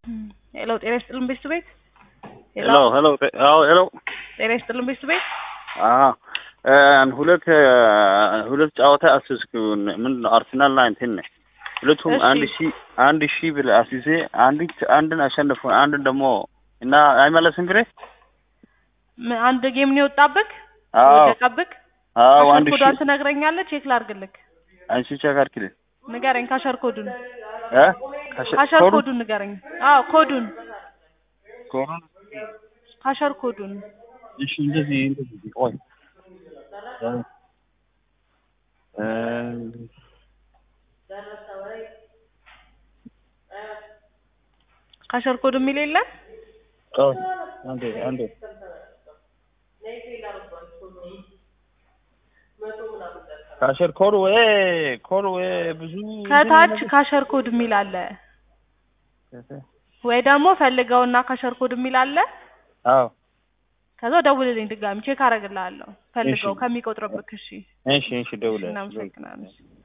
ሄሎ ጤና ይስጥልን ቤት ቤት ሄሎ ሄሎ አዎ ሄሎ ጤና ይስጥልን ቤት ቤት አዎ ሁለት ሁለት ጨዋታ አስስኩ ምንድን ነው አርሰናል ላይ እንትን ነው ሁለቱም እሺ። አንድ ሺ አንድ ሺ ብለህ አስይዜ አንዲት አንድን አሸንፎ አንድን ደግሞ እና አይመለስም ብሬ ም- አንድ ጌም ነው የወጣብክ አዎ ወደቀብክ አዎ ካሸር አንድ ሺ ኮዷን ትነግረኛለህ ቼክ ላድርግልክ አንቺ ቼክ አድርጊልኝ ንገረኝ ካሸር ኮዱን እ ካሸ- ካሸር ኮዱ- ኮዱን ንገረኝ አዎ ኮዱን ኮዱን ካሸር ኮዱን እሺ እንደዚህ እንደዚህ ቆይ እ ካሸር ኮድ የሚል የለም ቆይ አንዴ አንዴ ካሸር ኮድ ወይ ኮድ ወይ ብዙ ከታች ካሸር ኮድ የሚል አለ ወይ ደግሞ ፈልገውና ካሸር ኮድ የሚል አለ አዎ ከዛ ደውልልኝ ድጋሚ ቼክ አደርግልሃለሁ ፈልገው እሺ። ከሚቆጥርብክ እሺ እሺ እሺ ደውለህ እናመሰግናለን